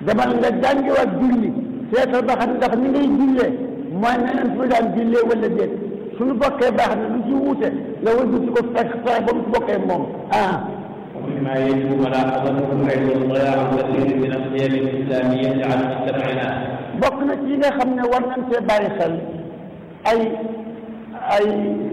demal nga jàngiwaat julli seetal ba xam ndax ni ngay jullee mooy neneen fu daan jullee wala déet suñu bokkee baax na lu ci wuute nga wëlbu ci ko fekk fexe ba mu bokkee moom ah ومما يجب ملاحظته أيضا ضياع كثير من القيم الإسلامية على مجتمعنا bokk na ci yi nga xam ne war nañ see bàyyi xel ay ay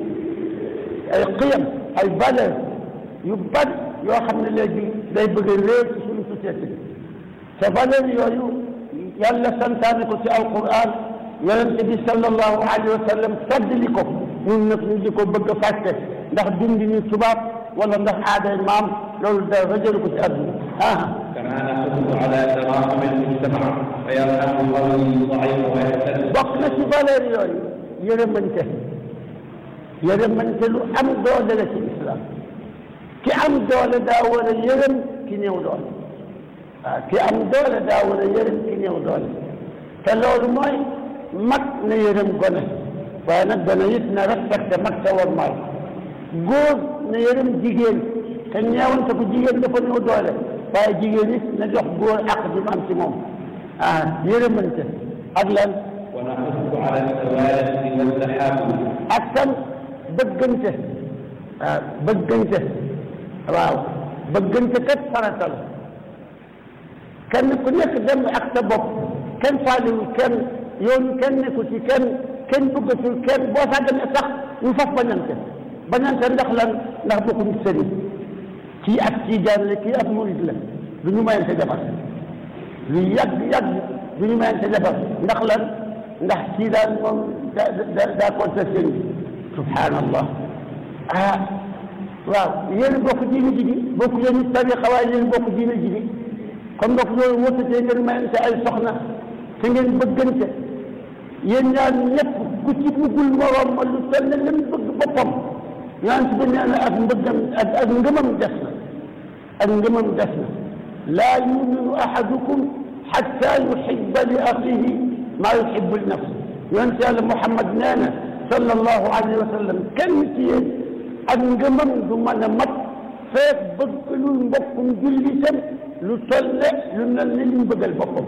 ay xiyam ay valeur yu bari yoo xam ne léegi day bëgg a réer ci suñu société bi te valeur yooyu yàlla santaane ko ci alquran yonente bi sallallahu alayhi wa sallam feddli ko ñun nag ñu di ko bëgg a fàtte ndax dundi ni tubaab wala ndax aaday maam loolu da rajalu ko ci àdduna ah كما نحث على تراحم المجتمع فيرحم القوي الضعيف ويهتم bokk na ci valeur yooyu yërëmante yërëmante lu am doole la ci islam ki am doole daa war a yërëm ki néew doole waaw ki am doole daa war a yërëm ki néew doole te loolu mooy mag na yërëm gone waaye nag gone it na respecté mag sa war maay góor na yërëm jigéen te ñeewante ko jigéen dafa néew doole waaye jigéen it na jox góor ak bi mu am ci moom ah yërëmante ak lan ونحث على التوالد والتحابب ak tam bëggante waaw bëggante waaw bëggante kat farata la kenn ku nekk dem ak sa bopp kenn faaliwul kenn yoonu kenn nekku ci kenn kenn bëggatul kenn boo sàgganee sax ñu faf bañante bañante ndax lan ndax bokkuñu sëriñ kii ak kii jaan la kii ak murid la du ñu mayante defar lu yàgg yàgg du ñu mayante defar ndax lan ndax kii daal moom da da daa kontaan sëriñ bi subhanallah ah waaw yéen bokk diine ji bi bokk leen tariqa waaye yéen bokk diine ji bi kon bokk loolu wóotatee ngeen mayante ay soxna te ngeen bëggante yéen ñaar ñëpp ku ci buggul moroom ma lu toll ne lim bëgg boppam yonent bi nee na ak mbëggam ak ak ngëmam des na ak ngëmam des na laa yuminu ahadukum xatta yuhibba li axihi maa yuhibbu li nafsi yonent yàlla Muhammad nee na sallallahu alayhi wa sallam kenn ci yéen ak ngëmam du mën a mat feek bëggalul mbokkum jullitam lu toll ne lu mel ni li mu bëggal boppam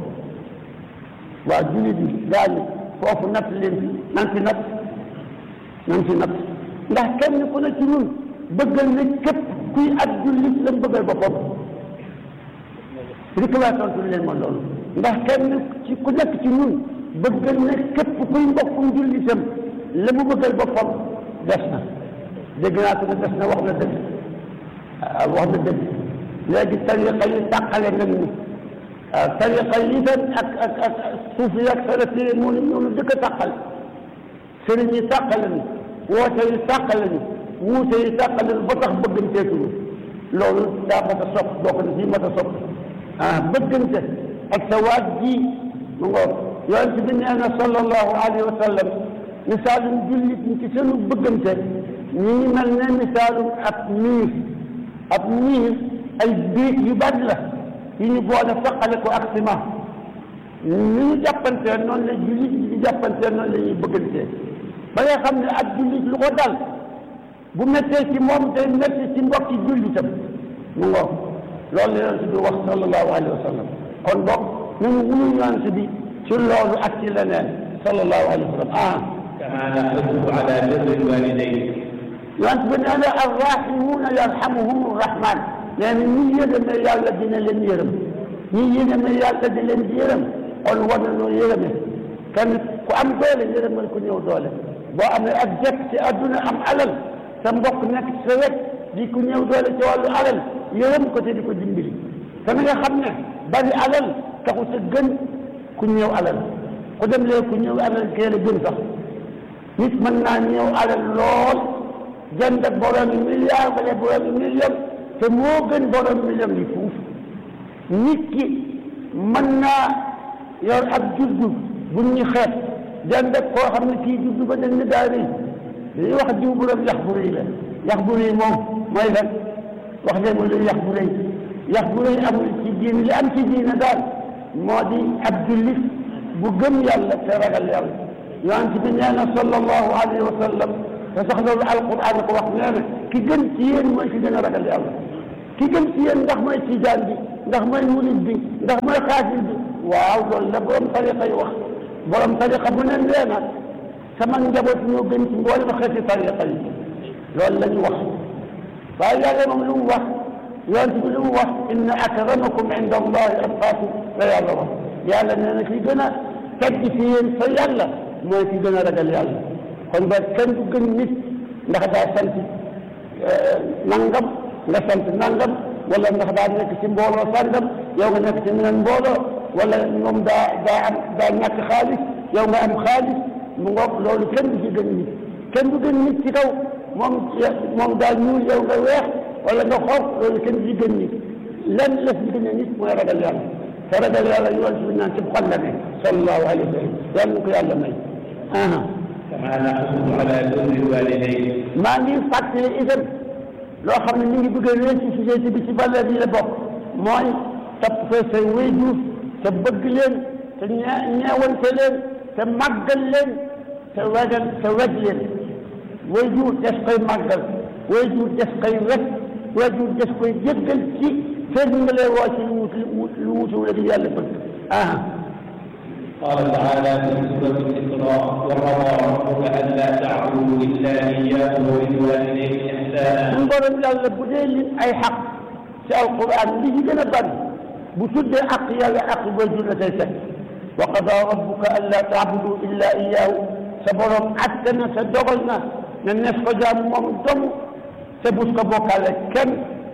waaw jullit yi daañu foofu natt leen fi nan fi natt nan fi natt ndax kenn ku ne ci ñun bëggal na képp kuy ak jullit la mu bëggal boppam rikla tontu leen ma loolu ndax kenn ci ku nekk ci ñun bëggal na képp kuy mbokkum jullitam la mu bëggal boppam des na dégg naa ko ne des na wax na dëgg waaw wax na dëgg léegi tariqa yi tàqale nañ ni waaw tariqa yi tam ak ak ak suufi ak salafi moo ñoonu dëkk a tàqale sëriñ yi tàqale ni woote yi tàqale ni wuute yi tàqale ni ba tax bëgganteetuñu loolu daa mat a sopp bokk na si mat a sopp ah bëggante ak sa waat ji mu ngoog yonent bi nee na sallallahu alayhi wa sallam misaalum jullit ñi ci seenu bëggante ñi ngi mel ne misaalum ab miir ab miir ay biit yu bari la yu ñu boole faqale ko ak ciment ni ñu jàppantee noonu la jullit ñi di jàppantee noonu la ñuy bëggantee ba nga xam ne ak jullit lu ko dal bu méttee ci moom day métti ci mbokki jullitam mu ngoog loolu la yonent bi wax sallallahu alayhi wa sallam kon boog nañu wuyu yonent bi ci loolu ak ci leneen sallallahu alayhi wa sallam ah كما نحث على بر الوالدين yonent bi nee na arrahimuuna yarhamuhum rahman nee na ñi yërëme yàlla dina leen yërëm ñi yërëme yàlla di leen di yërëm kon war nañoo yërëme kenn ku am doole yërëmal ku ñëw doole boo amee ak jekk ci àdduna am alal sa mbokk nekk ci sa wet di ku ñëw doole ci wàllu alal yërëm ko te di ko dimbali te na nga xam ne bari alal taxu sa gën ku ñëw alal ku dem lee ku ñëw alal kee la gën sax nit mën naa ñëw alal lool jënd ak borom milliard wala borom million te moo gën borom million yi fuuf nit ki mën naa yor ab juddu bu ñu xeet jënd ak koo xam ne kii juddu ba dañ ne daa rëy dañuy wax jiw borom yax bu rëy la yax bu rëy moom mooy lan wax leen mu luy yax bu rëy yax bu rëy amul ci diine li am ci diine daal moo di ab jullit bu gëm yàlla te ragal yàlla yonent bi nee na sallallahu alayhi wa sallam te sax loolu alquran ko wax nee na ki gën ci yéen mooy ki gën a ragal yàlla ki gën ci yéen ndax mooy tijaan bi ndax mooy murid bi ndax mooy xaafir bi waaw loolu la borom tariqa yi wax borom tariqa bu ne nee na sama njaboot ñoo gën ci mboolem xeeti tariqa yi loolu la ñu wax waaye yàlla moom lu mu wax yonent bi lu mu wax inna akramakum inda allahi atqaakum la yàlla wax yàlla nee na ki gën a tedd fi yéen fa yàlla mooy ki gën a ragal yàlla kon ba kenn du gën nit ndax daa sant nangam nga sant nangam wala ndax daa nekk ci mbooloo sàngam yow nga nekk ci meneen mbooloo wala moom daa daa am daa ñàkk xaalis yow nga am xaalis mu ngoog loolu kenn du ci gën nit kenn du gën nit ci kaw moom moom daa ñuul yow nga weex wala nga xonq loolu kenn du ci gën nit lenn la fi gën a nit mooy ragal yàlla te ragal yàlla yoon si naan ci xol la ne sallallahu alayhi wa sallam yàlla na ko yàlla may كما نحث على بر الوالدين maa ngi fàttali itam loo xam ne mi ngi bëgg a réer ci société bi ci valeur yi la bokk mooy topp fee say waajur te bëgg leen te ñee ñeewante leen te màggal leen te wegal te weg leen waajur des koy màggal waajur des koy weg waajur des koy jéggal ci feeg nga lay woo ci lu wut lu wutu la di yàlla bëgg ah قال تعالى في سورة الإسراء وقضى ربك ألا تعبدوا إلا إياه وبالوالدين إحسانا suñ borom yàlla bu dee lim ay xaq ci alquran li ci gën a bari bu tuddee aq yàlla aq waajur la koy fekk wa qada rabbuka an laa taabudu illa iyaahu sa borom atte na sa dogal na ne neef ko jaam moom dong te bus ko bokkaale kenn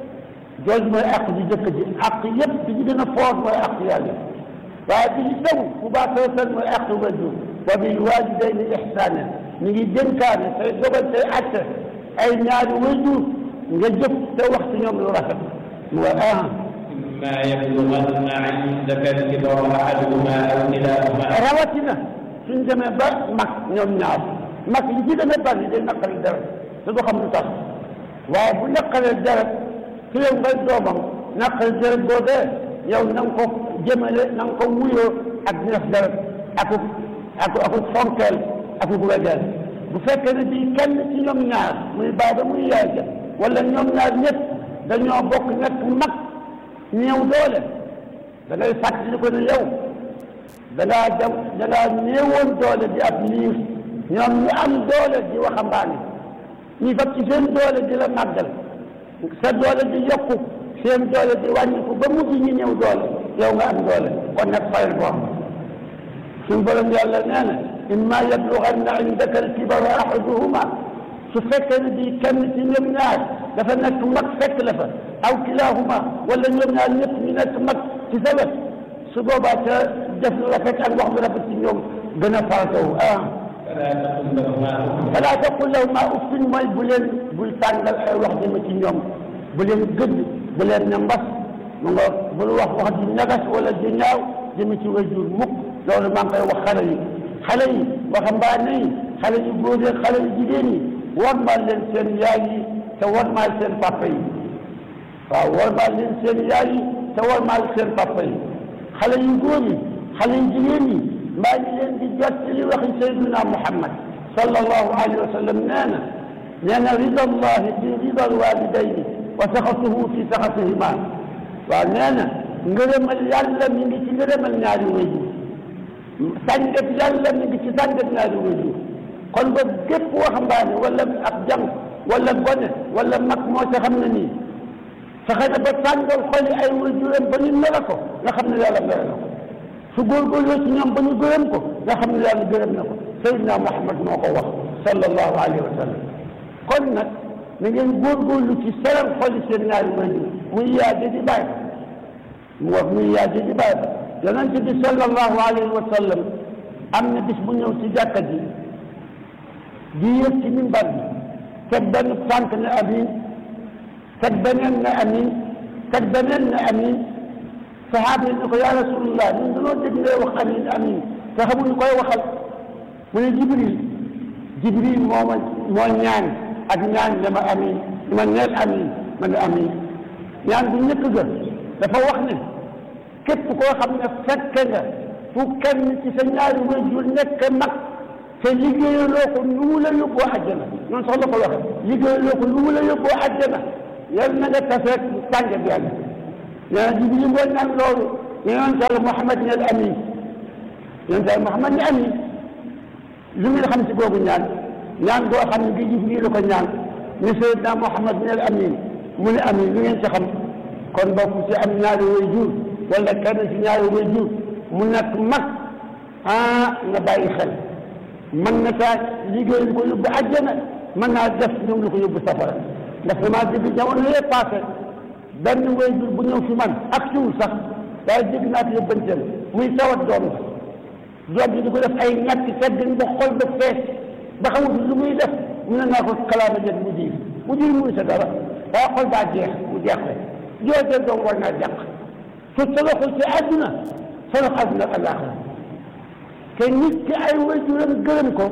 jooju mooy aq ji jëkk ji aq yépp bi ci gën a foor mooy aq yàlla waaye bi ci taw bu baax seen mooy aq waajur wa bil walidayni ihsaana ñu ngi dénkaane say dogal say atte ay ñaari waajur nga jëf te wax ci ñoom lu rafet mu wa ah إما يبلغن عندك الكبر أحدهما أو كلاهما rawatina suñ demee ba mag ñoom ñaar mag li ci gën a bari day naqari deret te du xam lu tax waaye bu naqaree deret su yow ngay doomam naqari deret boobee yow na nga ko jëmale na nga ko wuyoo ak neef deret akuk aku akuk fonkeel akuk wegeel bu fekkee ne bii kenn ci ñoom ñaar muy baaba muy yaay ja wala ñoom ñaar ñëpp dañoo bokk nekk mag néew doole da ngay fàttali ko ne yow da ngaa dem da ngaa néewoon doole di ab liir ñoom ñu am doole di waxambaane ñu fab ci seen doole di la màggal sa doole di yokku seen doole di wàññiku ba mujj ñu néew doole yow nga am doole kon nag fayal ko suñu borom yàlla nee na imma yablughanna indaka alkibara ahaduhuma su fekkee ne bii kenn ci ñoom ñaar dafa nekk mag fekk la fa aw kilahuma wala ñoom ñaar ñëpp ñu nekk mag ci sa wet su boobaa ca def lu rafet ak wax lu rafet ci ñoom gën a farataw ah فلا تقل لهما أف falaa taqul lahuma uffin mooy bu leen bul tàngal ay wax jëme ci ñoom bu leen gëdd bu leen ne mbas mu nga bul wax wax ji ñagas wala ji ñaaw jëme ci waajur mukk loolu maa ngi koy wax xale yi xale yi waxambaane yi xale yu góor yi xale yu jigéen yi wormaal leen seen yaay yi te wormaal seen papa yi waaw wormaal leen seen yaay yi te wormaal seen papa yi xale yu góor yi xale yu jigéen yi maa ngi leen di jottali waxi sayyidina Muhammad sallallahu alayhi wa sallam nee na nee na rida allahi fi rida alwalidayni wa saxatuhu fi saxatihima waaw nee na ngërëmal yàlla mi ngi ci ngërëmal ñaari waajur sàngat yàlla mi ngi ci sàngat ñaari waajur kon ba gépp waxambaane wala ab jàng wala gone wala mag moo ca xam ne nii fexe na ba tàngal xoli ay waajuram ba ñu mela ko nga xam ne yàlla mere na ko su góorgóorloo ci ñoom ba ñu gërëm ko nga xam ne yàlla gërëm na ko Seydina Muhammad moo ko wax sallallahu alayhi wa sallam kon nag na ngeen góorgóorlu ci seral xoli seen ñaari waajur muy yaaje di bàyyi mu wax muy yaaje di bàyyi yonent bi sallallahu alayhi wa sallam am na bis bu ñëw ci jàkka ji di yëg ci mimbar bi teg benn tànk ne amin teg beneen ne amin teg beneen ne amin saxaaba yi ne ko yaa rasulullah ñun dañoo dégg ngay wax amin amin te xamuñu koy waxal mu ne jibril jibril moo ma moo ñaan ak ñaan dama amin ma neel amin ma ne amin ñaan bu njëkk ga dafa wax ne képp koo xam ne fekke nga fu kenn ci sa ñaari waajur nekk mag te liggéeyaloo ko nu mu la yóbboo àjjana noonu sax la ko waxe liggéeyaloo ko nu mu la yóbboo àjjana yal na nga taseeg tànge bi yàlla nee na jibril moo ñaan loolu yonent Yàlla Muhammad ne al amin yonent Yàlla Muhammad ne amin lu ngeen xam si googu ñaan ñaan goo xam ne gi Jibril la ko ñaan ne Seydina Muhammad ne al amin mu ne amin lu ngeen ci xam kon bokk ci am ñaari way jur wala kenn ci ñaari way jur mu nekk mag ah nga bàyyi xel mën na taa liggéey lu ko yóbbu àjjana mën naa def ñoom lu ko yóbbu safara ndax damaa dégg jamono yee passé benn way jur bu ñëw fi man ak siwul sax waaye dégg naa fi yóbbanteel muy tawat doom la doom bi di ko def ay ñàkk teggin ba xol ba fees ba xamul lu muy def mu ne naa ko kalaama jët mu diir mu diir muy sa dara waaye xol baa jeex mu jeex rek joojee doom war naa jàq su toloxul ci àdduna tolox àdduna ak àllaaxira te nit ki ay waajuram gërëm ko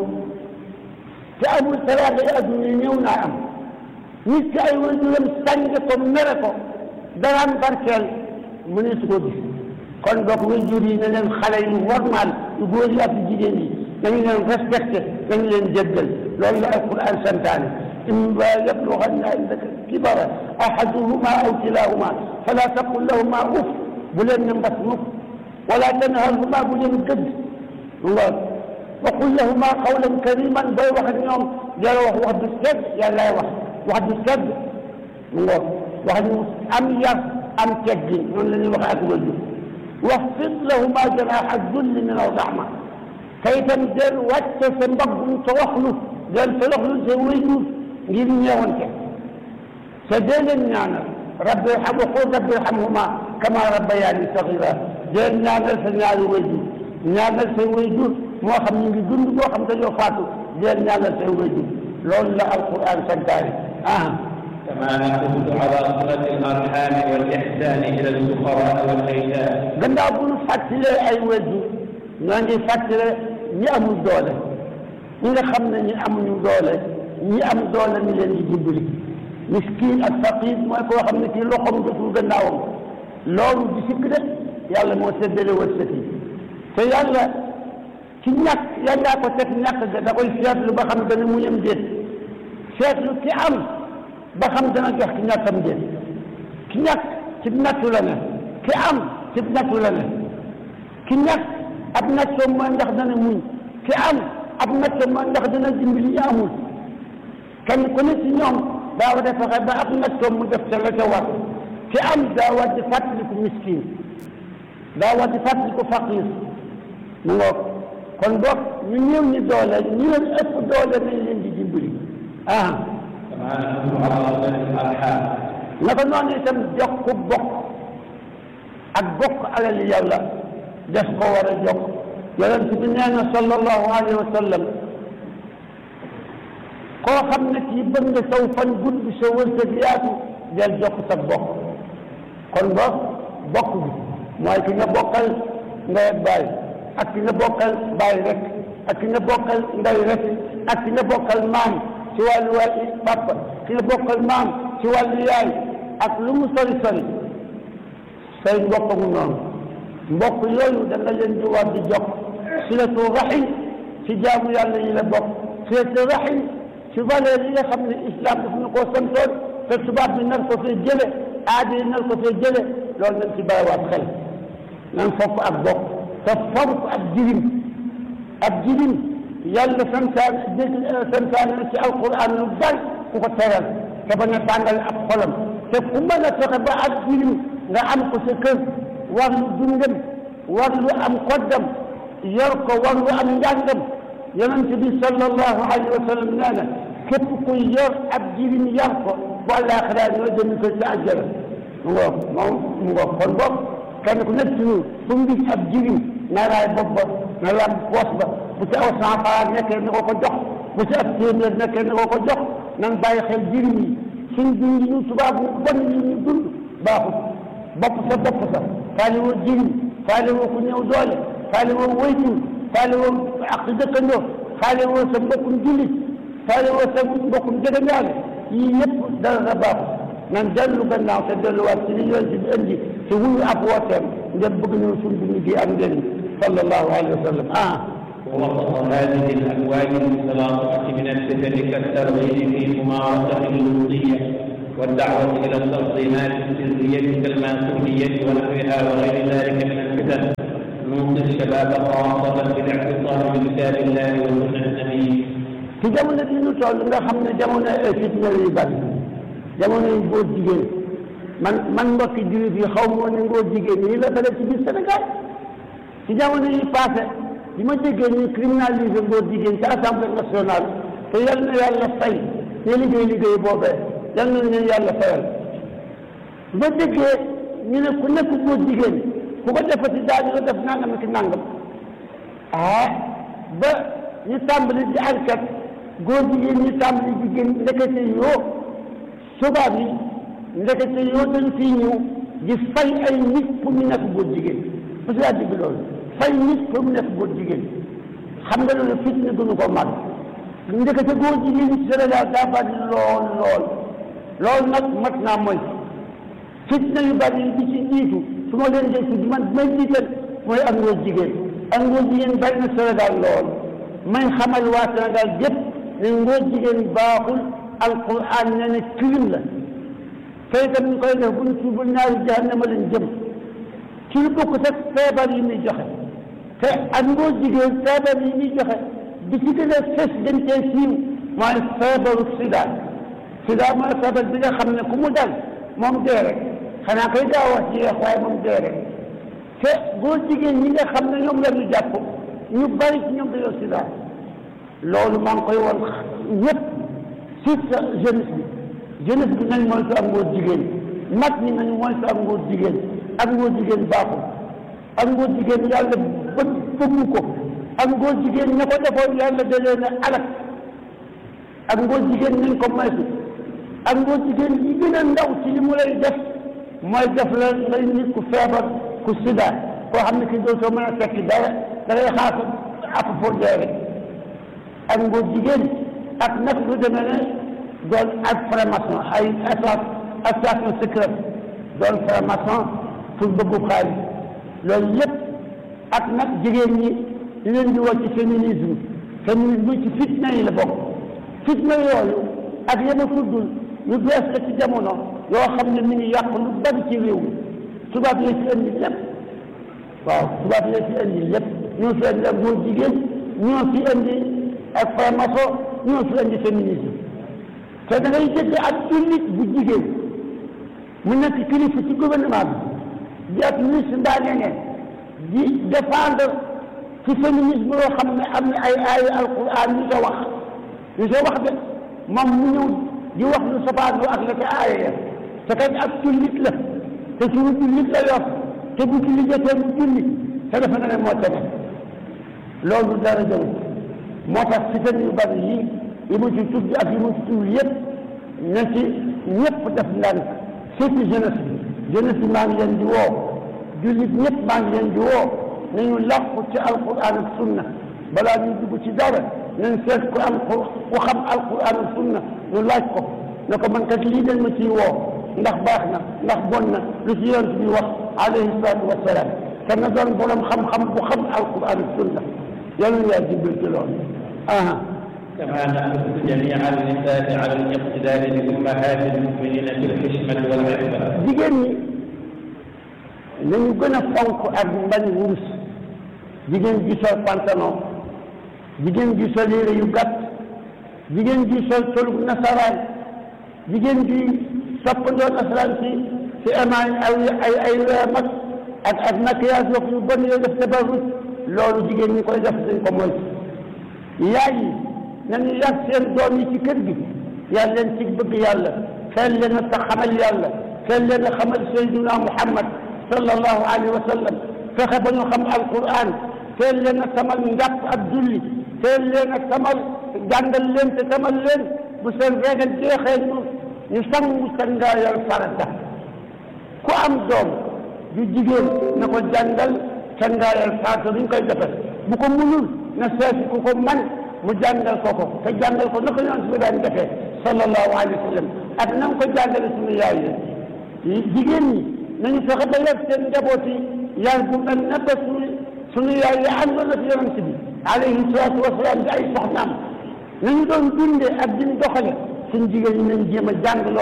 te amul teraanga yi àdduna yi ñëw naa am nit ki ay waajuram sànge ko mere ko daraan barkeel mu ne su ko gis kon donc waajur yi ne leen xale yu normal yu góor yi ak yu jigéen yi nañu leen respecté nañu leen jéggal loolu la alquran santaane imma yablughanna indaka kibara ahaduhuma aw kilahuma fala taqul lahuma uf bu leen ne mbas mukk wala tanharhuma bu leen gëdd lool waqul lahuma qawlan kariman booy wax ak ñoom jara wax wax du sedd yàllaay wax wax du sedd mu ngoog wax ñu am yar am teggi noonu la ñuy wax ak wajur waxfid lahuma janaha dulli min ar-rahma te itam del wàcce sa mbaggum toroxlu del toroxlu sa wajur ngir ñeewante te dee leen ñaanal rabbi irham qul rabbi irhamhuma kama rabbayani sagira deel ñaanal sa ñaari wajur ñaanal say wayjur moo xam ñu ngi dund moo xam dañoo faatu deel ñaanal say wayjur loolu la alquran santaane ah كما نحث على صلة الأرحام والإحسان إلى الفقراء والأيتام gannaaw bu ñu fàttalee ay wayjur ñoo ngi fàttale ñi amul doole ñi nga xam ne ñi amuñu doole ñi am doole ñu leen di dimbali miskin ak faqir mooy koo xam ne kii loxoom jotul gannaawam loolu di sikk de yàlla moo séddale wërsëg yi te yàlla ci ñàkk yàllaa ko teg ñàkk ga da koy seetlu ba xam dana mu yem déet seetlu ki am ba xam dana jox ki ñàkkam déet ki ñàkk ci nattu la ne ki am ci nattu la ne ki ñàkk ab nattoom mooy ndax dana muñ ki am ab nattoom mooy ndax dana dimbali ñu amul kenn ku ne ci ñoom daa war a fexe ba ab nattoom mu def ca la ca war ki am daa war di fàttaliku miskin daa war di fàttaliku faqir mu ngoog kon boog ñu néew ñi doole ñu leen ëpp doole nañ leen di dimbali ah كما نحث على صلة الأرحام naka noonu itam jokk bokk ak bokk alal yàlla def ko war a jokk yonent bi nee na sallallahu alayhi wa sallam koo xam ne kii bëgg nga saw fan gudd sa wërsëg yaatu del jokk sa bokk kon boog bokk bi mooy ki nga bokkal ndey ak baay ak ki nga bokkal baay rek ak ki nga bokkal ndey rek ak ki nga bokkal maam ci wàllu wàllu papa ki nga bokkal maam ci wàllu yaay ak lu mu sori sori say mbokk mu noonu mbokk yooyu da nga leen di war di jokk silatu rahim ci jaamu yàlla yi la bokk silatu rahim ci valeur yi nga xam ne islam daf ñu koo santoon te tubaab bi nar ko fee jële aada yi nar ko fee jële loolu nañ ci bàyyiwaat xel nan fonk ak bokk te fonk ak jirim ak jirim yàlla santaane dégg santaane na ci alquran lu bari ku ko teral te bañ a tàngal ak xolam te ku mën a fexe ba ak jirim nga am ko sa kër war lu dundam war lu am koddam yor ko war lu am njàngam yonent bi sallallahu alayhi wa sallam nee na képp kuy yor ab jirim yar ko bu àllaaxira ñoo jëmi ko ci àjjana mu ngoog moom mu ngoog kon boog kenn ku nekk ci ñun fu mu gis ab jirim na raay bopp ba na lam poos ba bu ci aw cent franc nekkee na ko ko jox bu ci ab téeméer nekkee na ko ko jox nan bàyyi xel jirim yi suñ dund ñu tubaab ñu bon yi ñu dund baaxul bopp sa bopp sa faale woo jirim faale woo ku ñëw doole faale woo waytur faale woo ak dëkkandoo faale woo sa mbokkum jullit faale woo sa mbokkum jegeñaale yii yëpp dara la baaxul nan dellu gannaaw te delluwaat ci li yoon ci bi indi te wuyu ab wooteem ngeen bëgg ñëw suñ dund gi am njëriñ sallallahu alayhi wa sallam ah ووسط هذه الأكوان المتلاطمة من الفتن كالترغيب في ممارسة اللوطية والدعوة إلى التنظيمات السرية كالماسونية ونحوها وغير ذلك من الفتن نوصي الشباب خاصة بالاعتصام بكتاب الله وسنة النبي ci jamono bi ñu toll nga xam ne jamono fitna yu bari jamono yu góor jigéen man man mbokki jullit yi xaw ma ne ngóor jigéen ñi la dale ci biir Sénégal ci jamono yi passé bi ma déggee ñu criminalisé ngóor jigéen ci assemblée nationale te yal na yàlla fay ñu liggéey liggéey boobee yal na leen yàlla fayal bi ma déggee ñu ne ku nekk ngóor jigéen ku ko defati daañu la def nangam ki nangam ah ba ñu tàmbali di enquête góor jigéen ñu tàmbali di génn ndekete yoo tubaab yi ndekete yoo dañ fii ñëw di fay ay nit pour ñu nekk góor jigéen parce que yaa dégg loolu fay nit pour mu nekk góor jigéen xam nga loolu fitna gënu ko mag ndekete góor jigéen ñi Sénégal daa bari lool lool loolu nag mat naa mooy fitna yu bari yi di ci jiitu su ma leen dee tudd man may jiital mooy ak ngóor jigéen ak ngóor jigéen bari na Sénégal lool may xamal waa Sénégal yépp ne ngóor jigéen baaxul alquran ne ne crime la te itam ñu koy def bu ñu tuubul ñaari jahannama lañ jëm ci lu bokk ak feebar yi muy joxe te ak ngóor jigéen feebar yi muy joxe bi ci gën a fës gën cee siiw mooy feebaru sida sida mooy feebar bi nga xam ne ku mu dal moom dee rek xanaa koy gaaw wax ci yeex waaye moom dee rek te góor jigéen ñi nga xam ne ñoom la ñu jàpp ñu bari ci ñoom dañoo sida loolu maa ngi koy woon ñëpp surtout jeunesse bi jeunesse bi nañ moytu ak ngóor jigéen mag ñi nañu moytu ak ngóor jigéen ak ngóor jigéen baaxul ak ngóor jigéen yàlla bëgg bëggu ko ak ngóor jigéen ña ko defoon yàlla da leen a alak ak ngóor jigéen nañ ko moytu ak ngóor jigéen yi gën a ndaw ci li mu lay def mooy def la ngay nit ku feebar ku sida koo xam ne ki dootoo mën a tekki dara da ngay xaar app foo dee rek ak ngóor jigéen ak nag lu demee ne doon ak franc-maçon ay association secrète doon franc-maçon pour bëggu xaalis loolu lépp ak nag jigéen ñi di leen di woo ci féminisme féminisme ci fitna yi la bokk fitna yooyu ak yema tuddul yu bees la ci jamono yoo xam ne mi ngi yàq lu bari ci réew mi tubaab yi ci indi lépp waaw tubaab yi ci indi lépp ñoo fi indi ak góor jigéen ñoo fi indi ak franc-maçon ñoo fi indi féminisme te da ngay dégg ak jullit bu jigéen mu nekk kilifa ci gouvernement bi di ak ministre mbaa neneen di défendre ci féminisme yoo xam ne am na ay ay alquran yu sa wax yu sa wax de moom mu ñëw di wax lu safaanoo ak la ca aaya ya te kat ak jullit la te suñu jullit la yor te bu ci liggéeyee mu jullit te dafa ne moo tene loolu dara jël moo tax fitan yu bari yi yi mu ci tudd ak yi mu ci tudd yëpp na ci ñëpp def ndànk surtout jeunesse bi jeunesse bi maa ngi leen di woo jullit ñëpp maa ngi leen di woo nañu làqu ci alquran ak sunna balaa ñu dugg ci dara nañ seet ku am ku xam alquran ak sunna ñu laaj ko ne ko man kat lii dañ ma ciy woo ndax baax na ndax bon na lu ci yonent bi wax alayhi salaatu wasalaam te na doon borom xam-xam bu xam alquran ak sunna yàlla na yaa jibbil ci loolu aha كما نحث جميع النساء على الاقتداء بأمهات المؤمنين في الحشمة والعفة. jigéen ñi nañu gën a fonk ak mbañ wurus jigéen ji sol pantalon jigéen ji sol yére yu gàtt jigéen ji sol tolub nasaraan jigéen ji soppandoo nasaraan si si amaay ay ay ay mag ak ak maquillage wax yu bon yooyu def tabarruj loolu jigéen ñi koy def dañ ko moytu yaay yi nañu yar seen doom yi ci kër gi yar leen ci bëgg yàlla xel leen a tax xamal yàlla xel leen a xamal sayduna muhammad sallallahu alayhi wa sallam fexe ba ñu xam alquran teel leen a tamal njàpp ak julli teel leen a tamal jàngal leen te tamal leen bu seen régal jeexee ñu ñu sangu sangaayal farata ku am doom du jigéen na ko jàngal sangaayal farata duñ koy defal bu ko munul na seeti ku ko man mu jàngal ko ko te jàngal ko naka yonent bi daan defee sallallahu alayhi wa sallam ak na nga ko jàngale suñu yaay yi jigéen ñi nañu fexe ba yar seen njaboot yi yar bu mel ne ba suñu suñu yaay yi àndoon na fi yonent bi alayhi salaatu wasalaam di ay soxnaam nañu doon dundee ak diñ doxale suñ jigéen ñi nañ jéem a jàng loola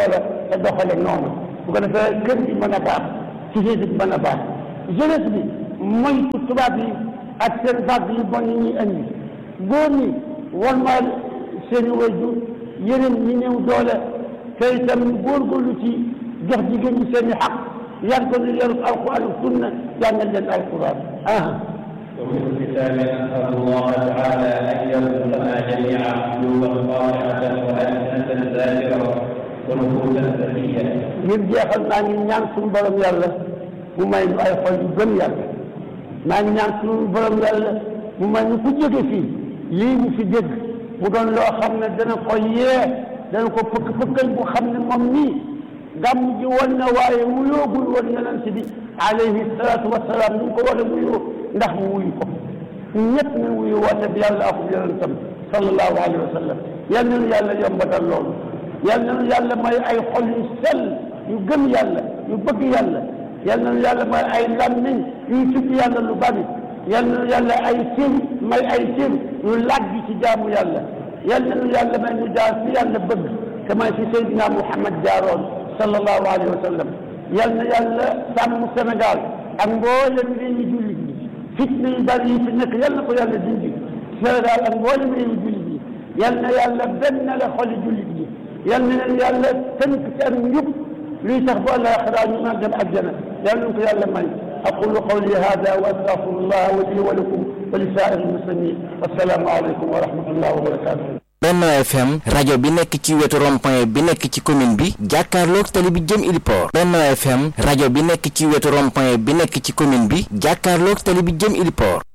te doxale noonu bu ko defee kër gi mën a baax société bi mën a baax jeunesse bi moytu tubaab yi ak seen vague yu bon yi ñuy indi góor ñi wan ma seen i wayjur yeneen ñi néew doole te itam ñu góorgóorlu ci jox jigéen ñi seen i xaq yar ko ni yarub alquran ak sunna jàngal leen alquran ah وفي الختام نسأل الله تعالى أن يرزقنا جميعا قلوبا خاشعة وألسنة ذاكرة ونفوسا زكية. ngir jeexal maa ngi ñaan suñu borom yàlla mu may nu ay xol yu gëm yàlla maa ngi ñaan suñu borom yàlla mu may nu ku jóge fii lii mu fi dégg mu doon loo xam ne dana ko yee dana ko pëkk pëkkal bu xam ne moom nii gàmm ji woon na waaye wuyoogul woon yonent bi alayhi salaatu wasalaam ni ko war a wuyoo ndax mu wuyu ko ñëpp nañ wuyu woote bi yàlla ak yonentam sallallahu alayhi wa sallam yal nañu yàlla yombatal loolu yal nañu yàlla may ay xol yu sell yu gëm yàlla yu bëgg yàlla yal nañu yàlla may ay làmmiñ yuy tudd yàlla lu bari yal nañu yàlla ay cër may ay cër yu làgg ci jaamu yàlla yal nañu yàlla may ñu jaar fi yàlla bëgg kama fi Seydina Muhammad jaaroon sallallahu alayhi wa sallam yal na yàlla sàmm Sénégal ak mboolem réew yi jullit ñi fitna yu bari yi fi nekk yal na ko yàlla dindi Sénégal ak mboolem réew yi jullit ñi yal na yàlla benn la xoli jullit ñi yal na leen yàlla tënk ci ak njub luy tax bu àllaaxira ñu mën dem àjjana yal nañu ko yàlla may aqulu qawli hada wa astaghfirullah wa li wa lakum wa li saa'iril muslimin wassalaamu aleykum wa rahmatullahi wa barakatuh Benno FM rajo bi nekk ci wetu rond-point bi nekk ci commune bi jàkkaarloog tali bi jëm Iliport Benno FM rajo bi nekk ci wetu rond-point bi nekk ci commune bi jàkkaarloog tali bi jëm Iliport